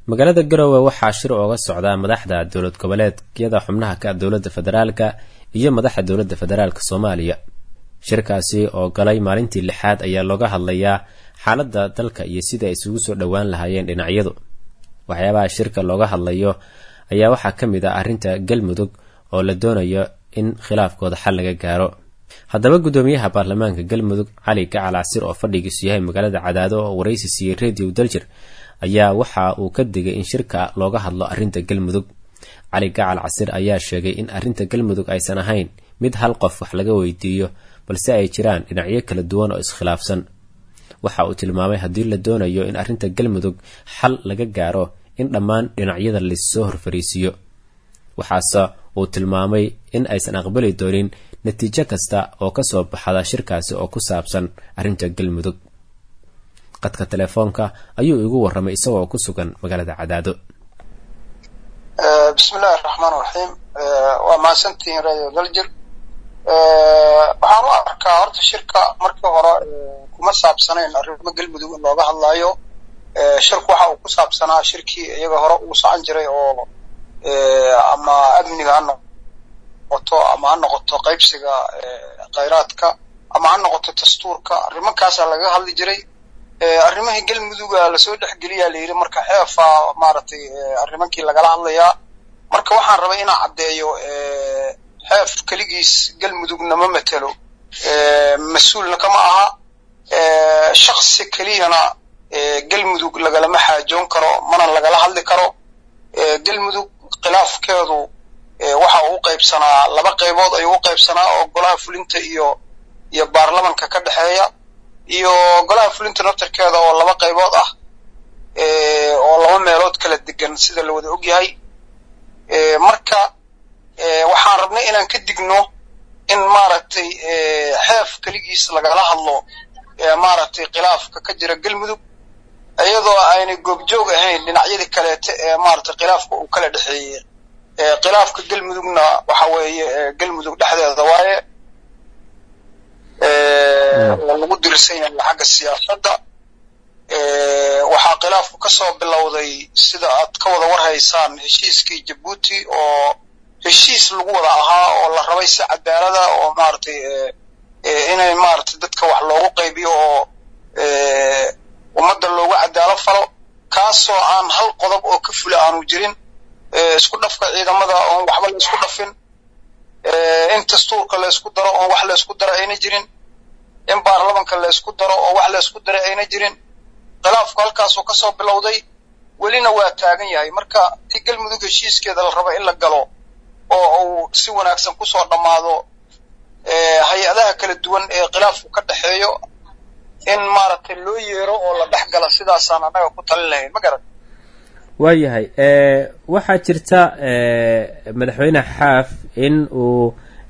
magaalada garowe waxaa shir ooga socdaa madaxda dowlad goboleedyada xubnaha ka dowladda federaalka iyo madaxda dowladda federaalka soomaaliya shirkaasi oo galay maalintii lixaad ayaa looga hadlayaa xaaladda dalka iyo sida ay isugu soo dhowaan lahaayeen dhinacyadu waxyaabaha shirka looga hadlayo ayaa waxaa ka mid ah arrinta galmudug oo la doonayo in khilaafkooda xal laga gaaro haddaba guddoomiyaha baarlamaanka galmudug cali gacal casir oo fadhigiisu yahay magaalada cadaado oo waraysi siiyey radio daljir ayaa waxa uu ka digay in shirka looga hadlo arrinta galmudug cali gacal casir ayaa sheegay in arrinta galmudug aysan ahayn mid hal qof wax laga weydiiyo balse ay jiraan dhinacyo kala duwan oo iskhilaafsan waxa uu tilmaamay haddii la doonayo in arrinta galmudug xal laga gaaro in dhammaan dhinacyada laissoo horfariisiiyo waxaase uu tilmaamay in aysan aqbali doonin natiijo kasta oo kasoo baxda shirkaasi oo ku saabsan arrinta galmudug qadka telefoonka ayuu igu waramay isagoo ku sugan magaalada cadaado bismillahi raxmaan raxiim waa mahadsantihiin radio daljir waxaan u arkaa horta shirka markii hore kuma saabsanayn arrimo galmudug in looga hadlaayo shirku waxa uu ku saabsanaa shirkii iyaga hore uu socon jiray oo ama amniga ha noqoto ama ha noqoto qaybsiga khayraadka ama ha noqoto dastuurka arrimakaasaa lagaga hadli jiray arrimihii galmuduga lasoo dhexgeliyaa layidhi marka xeefa maaragtay arrimankii lagala hadlayaa marka waxaan rabay inaan caddeeyo xeef keligiis galmudugna ma matelo mas-uulna kama aha shaksi keliyana galmudug lagalama xaajoon karo mana lagala hadli karo galmudug khilaafkeedu waxa uu u qaybsanaa laba qaybood ayuu u qaybsanaa oo golaha fulinta iyo iyo baarlamanka ka dhexeeya iyo golaha fulinta naftarkeeda oo laba qaybood ah oo laba meelood kala degan sida la wada ogyahay marka waxaan rabnay inaan ka digno in maaragtay xeef keligiis lagala hadlo maaragtay khilaafka ka jira galmudug iyadoo aynay goobjoog ahayn dhinacyadii kaleete ee maaragtay khilaafka uu kala dhexeeyey khilaafka galmudugna waxa weeye galmudug dhexdeeda waaye oo lagu dirsan yahay xagga siyaasadda waxaa khilaafku ka soo bilowday sida aad ka wada warhaysaan heshiiskii jabuuti oo heshiis lagu wada ahaa oo la rabay si cadaalada oo maaragtay inay maaragtay dadka wax loogu qaybiyo oo ummadda loogu cadaalo falo kaasoo aan hal qodob oo ka fula aanu jirin isku dhafka ciidamada oon waxba la isku dhafin in dastuurka la isku daro oon wax la isku daro ayna jirin in baarlamanka la isku daro oo wax la isku daro ayna jirin khilaafku halkaasuu ka soo bilowday welina waa taagan yahay marka ti galmudug heshiiskeeda la rabo in la galo oo uu si wanaagsan kusoo dhammaado hay-adaha kala duwan ee khilaafku ka dhexeeyo in maaragtay loo yeero oo la dhex gala sidaasaan annaga ku talin lahayn ma garan waayahay waxaa jirta madaxweyne xaaf in uu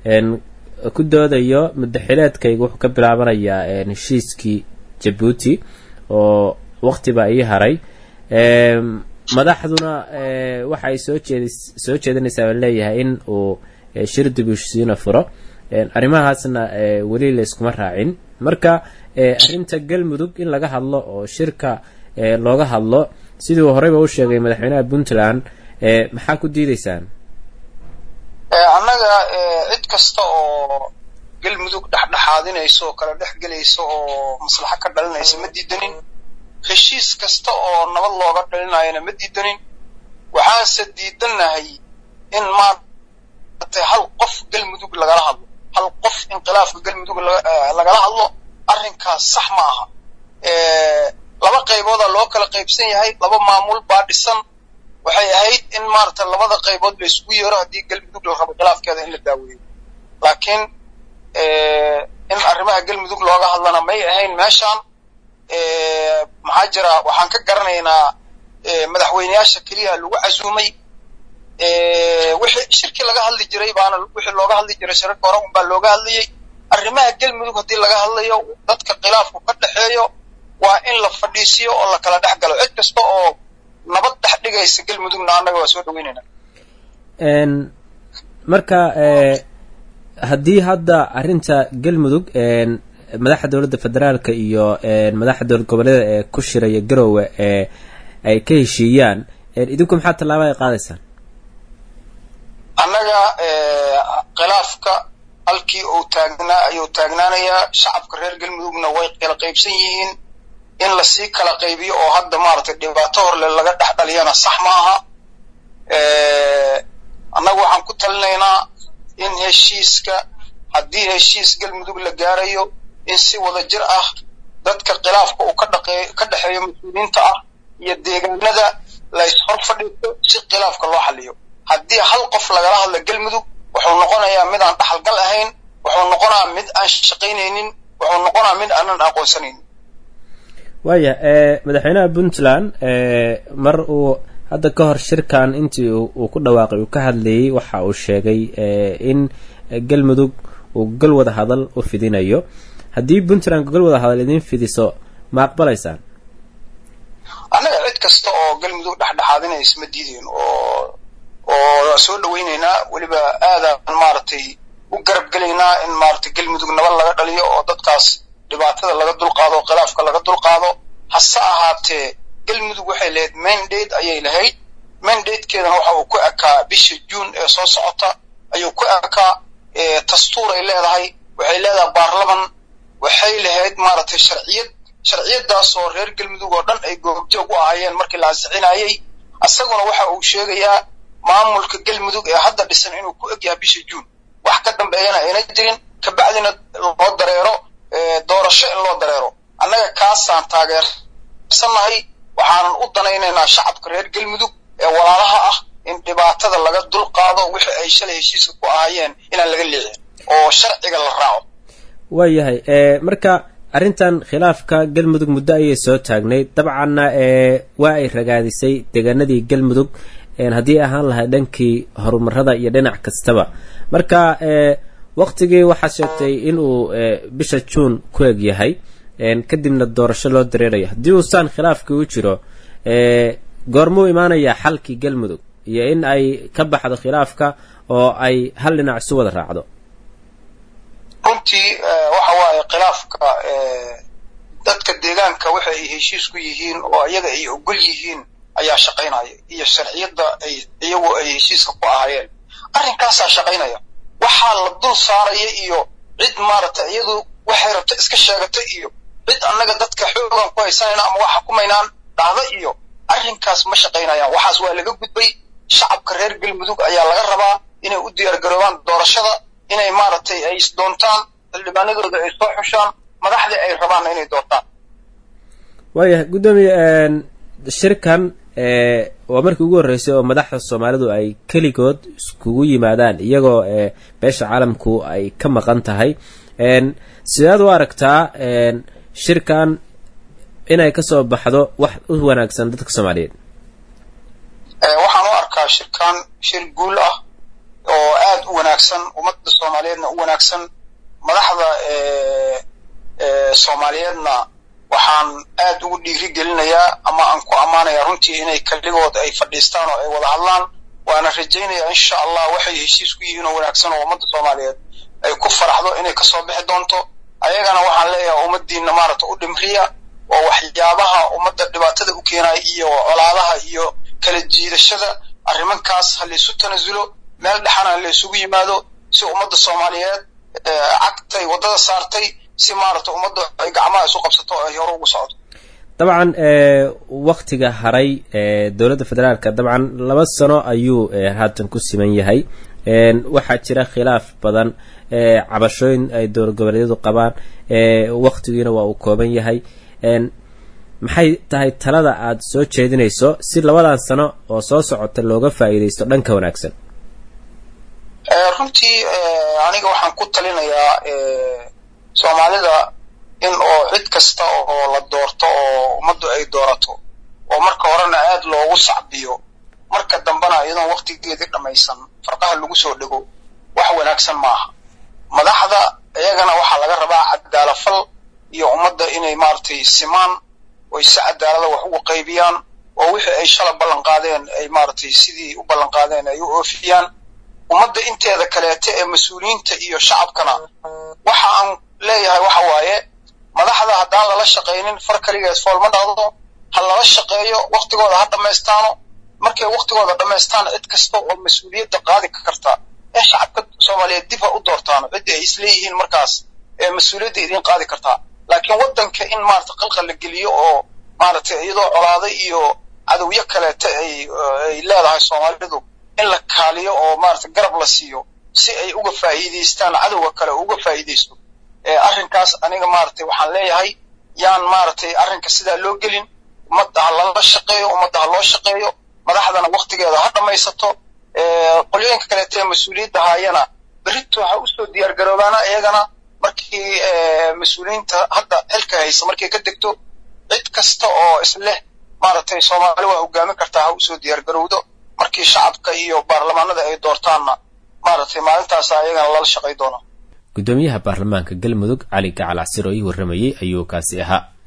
ku doodayo muddaxileedkayga wuxuu ka bilaabanayaa heshiiskii jabuuti oo waqtiba ii haray madaxduna waxa ay soo jeed soo jeedinaysaa baa leeyahay in uu shir dibushiina furo arrimahaasna weli la iskuma raacin marka arrinta galmudug in laga hadlo oo shirka looga hadlo sidii uu horeyba u sheegay madaxweynaha puntland maxaa ku diideysaan annaga cid kasta oo galmudug dhexdhexaadinayso oo kala dhex gelaysa oo maslaxo ka dhalinaysa ma diidanin heshiis kasta oo nabad looga dhalinayana ma diidanin waxaanse diidannahay in maaragtay hal qof galmudug lagala hadlo hal qof in khilaafka galmudug lagala hadlo arrinkaas sax ma aha laba qaybooda loo kala qaybsan yahay laba maamul baa dhisan waxay ahayd in maaragtay labada qaybood la isugu yeero haddii galmudug la rabo khilaafkeeda in la daaweeyo laakiin in arrimaha galmudug looga hadlana may ahayn meeshaan maxaa jira waxaan ka garanaynaa madaxweyneyaasha keliya lagu casuumay wixii shirkii laga hadli jiray baana wixii looga hadli jiray shirarka hore unbaa looga hadlayey arrimaha galmudug haddii laga hadlayo dadka khilaafku ka dhexeeyo waa in la fadhiisiyo oo la kala dhex galo cid kasta oo nabad dhex dhigaysa galmudugna annaga waa soo dhaweynayna marka haddii hadda arrinta galmudug madaxda dowladda federaalka iyo madaxda dowlad goboleeda ee ku shiraya garowe ee ay ka heshiiyaan idinku maxaa tallaaba ay qaadaysaan annaga khilaafka halkii uu taagnaa ayuu taagnaanayaa shacabka reer galmudugna way kala qaybsan yihiin in lasii kala qaybiyo oo hadda maaragtay dhibaato horle laga dhex dhaliyana sax maaha annagu waxaan ku talinaynaa in heshiiska haddii heshiis galmudug la gaarayo in si wada jir ah dadka khilaafka uu ka dhaqee ka dhexeeyo mas-uuliyiinta ah iyo deegaanada lays hor fadhiisto si khilaafka loo xaliyo haddii hal qof lagala hadla galmudug wuxuu noqonayaa mid aan dhaxalgal ahayn wuxuu noqonaa mid aan shaqaynaynin wuxuu noqonaa mid aanan aqoonsanaynin waaya madaxweynaha puntland mar uu hadda ka hor shirkan intii uu ku dhawaaqay uu ka hadlayey waxa uu sheegay in galmudug uu gol wada hadal u fidinayo haddii puntland gol wada hadal idiin fidiso ma aqbalaysaan annaga cid kasta oo galmudug dhexdhexaadinaysa ma diideen oo oo soo dhawaynaynaa weliba aadaan maaragtay u garab gelaynaa in maaragtay galmudug nabad laga dhaliyo oo dadkaas dhibaatada laga dulqaado oo khilaafka laga dulqaado hase ahaatee galmudug waxay lahayd mandate ayay lahayd mandatekeedana waxa uu ku ekaa bisha juun ee soo socota ayuu ku ekaa dastuur ay leedahay waxay leedahay baarlaman waxay lahayd maaragtay sharciyad sharciyadaas oo reer galmudug oo dhan ay goobjoog u ahaayeen markii la ansixinayey isaguna waxa uu sheegayaa maamulka galmudug ee hadda dhisan inuu ku egyahay bisha juun wax ka dambeeyana ayna jirin kabacdina loo dareero doorasho in loo dareero annaga kaasaan taageersannahay waxaanan u danaynaynaa shacabka reer galmudug ee walaalaha ah in dhibaatada laga dulqaado wixii ay shalay heshiiska ku ahaayeen inaan laga leexin oo sharciga la raaco waayahay marka arrintan khilaafka galmudug muddo ayay soo taagnayd dabcanna waa ay ragaadisay deegaanadii galmudug haddii ahaan lahay dhankii horumarada iyo dhinac kastaba marka waktigii waxaad sheegtay inuu bisha juun ku eg yahay kadibna doorasho loo dareerayo haddii uusaan khilaafkii u jiro goormuu imaanayaa xalkii galmudug iyo in ay ka baxdo khilaafka oo ay hal dhinac isu wada raacdo runtii waxa waaye khilaafka dadka deegaanka waxa ay heshiis ku yihiin oo iyaga ay ogol yihiin ayaa shaqaynaya iyo sharciyadda ay iyagu ay heshiiska ku ahaayeen arrinkaasaa shaqaynaya waxaa la dul saaraya iyo cid maaragtay iyadu waxay rabta iska sheegata iyo cid annaga dadka xoogan ku haysanayna ama wax xukumaynaan dhahda iyo arrinkaas ma shaqaynayaan waxaas waa laga gudbay shacabka reer galmudug ayaa laga rabaa inay u diyaargaroobaan doorashada inay maaragtay ay isdoontaan xildhibaanadooda ay soo xushaan madaxdii ay rabaanna inay doortaan waayahay guddoomiye shirkan waa markii ugu horreysay oo madaxda soomaalidu ay keligood iskugu yimaadaan iyagoo beesha caalamku ay ka maqan tahay sidaad u aragtaa shirkan inay kasoo baxdo wax u wanaagsan dadka soomaaliyeed waxaan u arkaa shirkan shir guul ah oo aad u wanaagsan ummadda soomaaliyeedna u wanaagsan madaxda soomaaliyeedna waxaan aad ugu dhiiri gelinayaa ama aan ku ammaanayaa runtii inay keligood ay fadhiistaan oo ay wada hadlaan waana rajaynayaa insha allah waxay heshiis ku yihiin oo wanaagsan oo ummadda soomaaliyeed ay ku faraxdo inay kasoo bixi doonto ayagana waxaan leeyahay ummaddiina maaragta u dhimriya oo waxyaabaha ummadda dhibaatada u keenaya iyo colaadaha iyo kala jiidashada arrimankaas ha laysu tanasulo meel dhexana laysugu yimaado si ummadda soomaaliyeed cagtay waddada saartay si maaragta ummadda ay gacmaha isu qabsato oo ay hore ugu socdo dabcan waktiga haray dowladda federaalka dabcan laba sano ayuu haatan ku siman yahay waxaa jira khilaaf badan cabashooyin ay dowlad goboleedyadu qabaan waktigiina waa uu kooban yahay maxay tahay talada aada soo jeedinayso si labadan sano oo soo socota looga faa'iidaysto dhanka wanaagsan runtii aniga waxaan ku talinayaa soomaalida in oo cid kasta oo la doorto oo ummaddu ay doorato oo marka horena aad loogu sacbiyo marka dambena iyadoon waktigeedii dhammaysan farqaha lagu soo dhego wax wanaagsan maaha madaxda iyagana waxaa laga rabaa cadaalafal iyo ummadda inay maaragtay simaan oy si cadaalada wax ugu qaybiyaan oo wixii ay shala ballan qaadeen ay maaragtay sidii u ballan qaadeen ay u oofiyaan ummadda inteeda kaleete ee mas-uuliyiinta iyo shacabkana waxa aan leeyahay waxa waaye madaxda haddaan lala shaqaynin far kaligeed fool ma dhacdo ha lala shaqeeyo waktigooda ha dhammaystaano markay waktigooda dhammaystaan cid kasta oo mas-uuliyadda qaadi karta ee shacabka soomaaliyeed dib ha u doortaan cidda ay isleeyihiin markaas ee mas-uuliyadda idiin qaadi kartaa laakiin waddanka in maarata qalqal la geliyo oo maaragtay iyadoo colaaday iyo cadowyo kaleeta ay ay leedahay soomaalidu in la kaaliyo oo maarata garab la siiyo si ay uga faa'iidaystaan cadowga kale oo uga faa'iidaysto arrinkaas aniga maaragtay waxaan leeyahay yaan maaragtay arrinka sidaa loo gelin ummadda ha lala shaqeeyo ummadda ha loo shaqeeyo madaxdana waktigeeda ha dhammaysato qolyooyinka kaleeta ee mas-uuliyadda haayana berrito ha usoo diyaar garoobaana iyagana markii mas-uuliyiinta hadda xilka haysa markay ka degto cid kasta oo isleh maaragtay soomaali waa hogaamin kartaa ha usoo diyaar garowdo markii shacabka iyo baarlamaanada ay doortaanna maaragtay maalintaasa ayagana lala shaqay doona guddoomiyaha baarlamaanka galmudug cali gacal casir oo ii warramayey ayuu kaasi ahaa